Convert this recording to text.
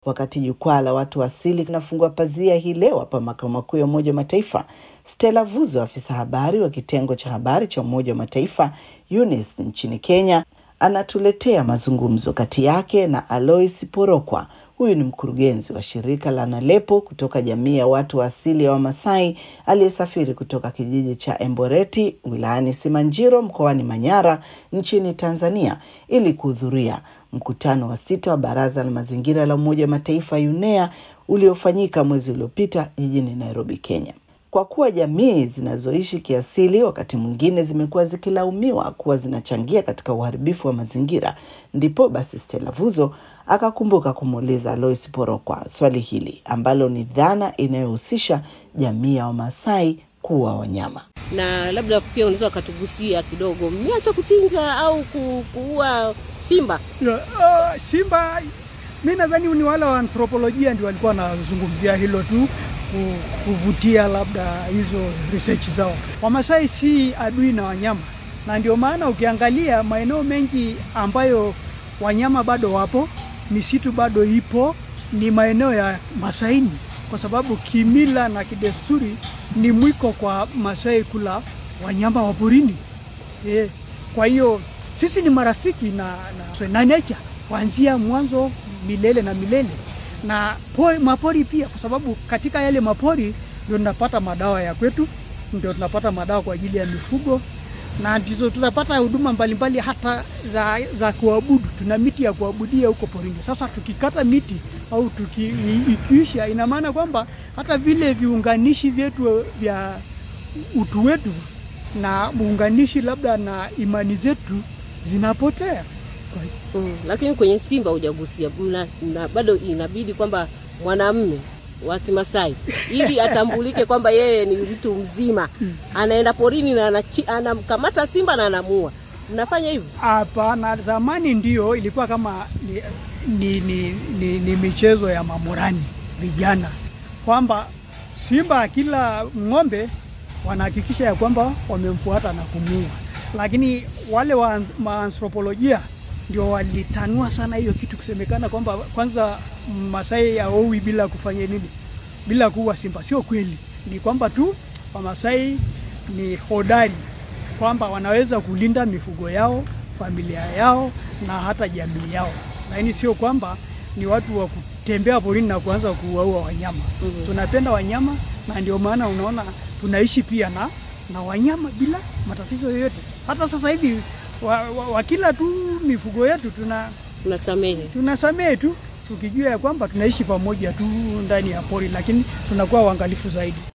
Wakati jukwaa la watu asili linafungua pazia hii leo hapa makao makuu ya Umoja wa Mataifa, Stella Vuzo, afisa habari wa kitengo cha habari cha Umoja wa Mataifa UNIS nchini Kenya, anatuletea mazungumzo kati yake na Alois Porokwa. Huyu ni mkurugenzi wa shirika la Nalepo kutoka jamii ya watu wa asili ya Wamasai aliyesafiri kutoka kijiji cha Emboreti wilayani Simanjiro mkoani Manyara nchini Tanzania ili kuhudhuria mkutano wa sita wa Baraza la Mazingira la Umoja wa Mataifa UNEA uliofanyika mwezi uliopita jijini Nairobi, Kenya. Kwa kuwa jamii zinazoishi kiasili wakati mwingine zimekuwa zikilaumiwa kuwa zinachangia katika uharibifu wa mazingira, ndipo basi Stella Vuzo akakumbuka kumuuliza Alois Porokwa swali hili ambalo ni dhana inayohusisha jamii ya Wamasai kuwa wanyama. na labda pia unaweza ukatugusia kidogo, mmeacha kuchinja au ku- kuua simba? Ya, ah, Simba mi nadhani ni wale wa anthropolojia ndio walikuwa wanazungumzia hilo tu ku- kuvutia labda hizo research zao. Wamasai si adui na wanyama, na ndio maana ukiangalia maeneo mengi ambayo wanyama bado wapo, misitu bado ipo, ni maeneo ya Masaini, kwa sababu kimila na kidesturi ni mwiko kwa Masai kula wanyama wa porini. Eh, kwa hiyo sisi ni marafiki na, na, na nature kuanzia mwanzo milele na milele na pori, mapori pia, kwa sababu katika yale mapori ndio tunapata madawa ya kwetu, ndio tunapata madawa kwa ajili ya mifugo na ndizo tunapata huduma mbalimbali hata za, za kuabudu. Tuna miti ya kuabudia huko porini. Sasa tukikata miti au tuki, i- ikiisha, ina maana kwamba hata vile viunganishi vyetu vya utu wetu na muunganishi labda na imani zetu zinapotea. Kwa Mm, lakini kwenye simba hujagusia, mna- na bado inabidi kwamba mwanamme wa Kimasai ili atambulike kwamba yeye ni mtu mzima, anaenda porini na anachi- anamkamata simba na anamua. Mnafanya hivyo? Hapana, zamani ndio ilikuwa kama ni, ni, ni, ni, ni michezo ya mamurani vijana, kwamba simba kila ng'ombe wanahakikisha ya kwamba wamemfuata na kumuua, lakini wale wa maanthropolojia ndio walitanua sana hiyo kitu, kusemekana kwamba kwanza Masai haowi bila kufanya nini, bila kuua simba. Sio kweli, ni kwamba tu Wamasai ni hodari kwamba wanaweza kulinda mifugo yao, familia yao na hata jamii yao, lakini sio kwamba ni watu wa kutembea porini na kuanza kuwaua wanyama. Mhm. Tunapenda wanyama na ndio maana unaona tunaishi pia na, na wanyama bila matatizo yoyote. Hata sasa hivi wa, wa, wakila tu mifugo yetu tuna Tunasamehe. tunasamehe tu tukijua ya kwamba tunaishi pamoja tu ndani ya pori, lakini tunakuwa uangalifu zaidi.